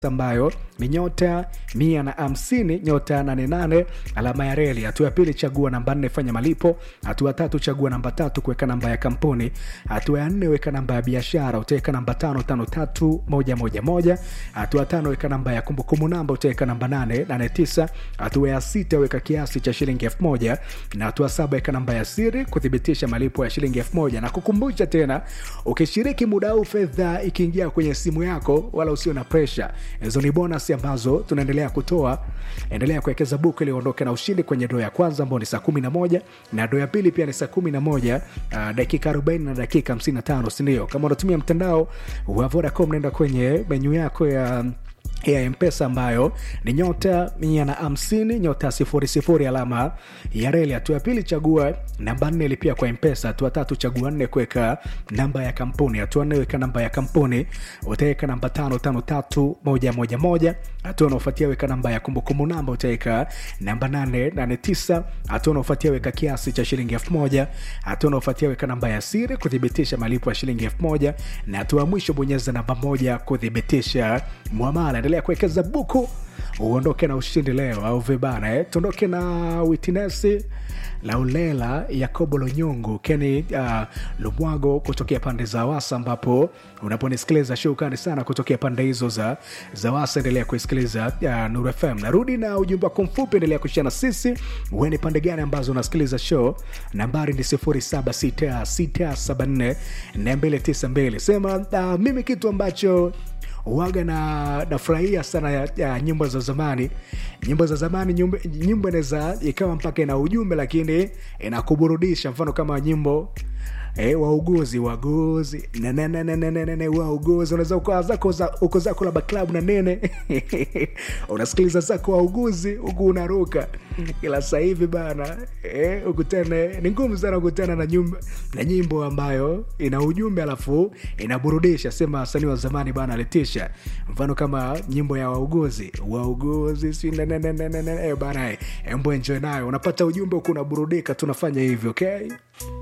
ambayo ni nyota mia na hamsini nyota nane nane alama ya reli. Hatua ya pili chagua namba nne fanya malipo. Hatua ya tatu chagua namba tatu kuweka namba ya kampuni. Hatua ya nne weka namba ya biashara, utaweka namba tano tano tatu moja moja moja. Hatua ya tano weka namba ya kumbukumbu namba, utaweka namba nane nane tisa. Hatua ya sita weka kiasi cha shilingi elfu moja na hatua saba weka namba ya siri kuthibitisha malipo ya shilingi elfu moja na kukumbusha tena, ukishiriki muda huu fedha ikiingia kwenye simu yako, wala usio na presha hizo ni bonus ambazo tunaendelea kutoa. Endelea kuwekeza buku ili uondoke na ushindi kwenye doo ya kwanza ambao ni saa kumi na moja na doo ya pili pia ni saa kumi na moja uh, dakika arobaini na dakika hamsini na tano sindio? Kama unatumia mtandao wa Vodacom, nenda kwenye menyu yako ya ya mpesa ambayo ni nyota mia na hamsini nyota sifuri sifuri alama ya reli. Hatua ya pili chagua namba nne lipia kwa mpesa. Hatua tatu chagua nne kuweka namba ya kampuni. Hatua nne weka namba ya kampuni, utaweka namba tano tano tatu moja moja moja. Hatua unaofuatia weka namba ya kumbukumbu namba, utaweka namba nane nane tisa. Hatua unaofuatia weka kiasi cha shilingi elfu moja. Hatua unaofuatia weka namba ya siri kuthibitisha malipo ya shilingi elfu moja na hatua ya mwisho bonyeza namba moja kuthibitisha mwamala. Endelea kuwekeza buku uondoke na ushindi leo, au vibana eh? Tuondoke na witinesi Laulela Yakobo Lonyongo Keni uh, Lumwago kutokea pande za Wasa, ambapo unaponisikiliza shukrani sana kutokea pande hizo za, za Wasa. Endelea kuisikiliza uh, Nuru FM. Narudi na ujumbe wako mfupi, endelea kushia na sisi. Uwe ni pande gani ambazo unasikiliza show? Nambari ni 0766744292. Sema uh, mimi kitu ambacho waga na nafurahia sana ya, ya nyimbo za zamani. Nyimbo za zamani, nyimbo inaweza ikawa mpaka ina ujumbe, lakini inakuburudisha. Mfano kama nyimbo E, wauguzi waguzi nenenenenene wauguzi, unaweza ukawa zako uko zako labda klabu na nene unasikiliza zako wauguzi huku unaruka, ila sasa hivi bana e, ukutane ni ngumu sana kukutana na, na nyimbo ambayo ina ujumbe alafu inaburudisha. Sema wasanii wa zamani bana alitisha, mfano kama nyimbo ya wauguzi wauguzi si nenenenene bana, embo enjoy nayo, unapata ujumbe huku unaburudika. Tunafanya hivyo okay?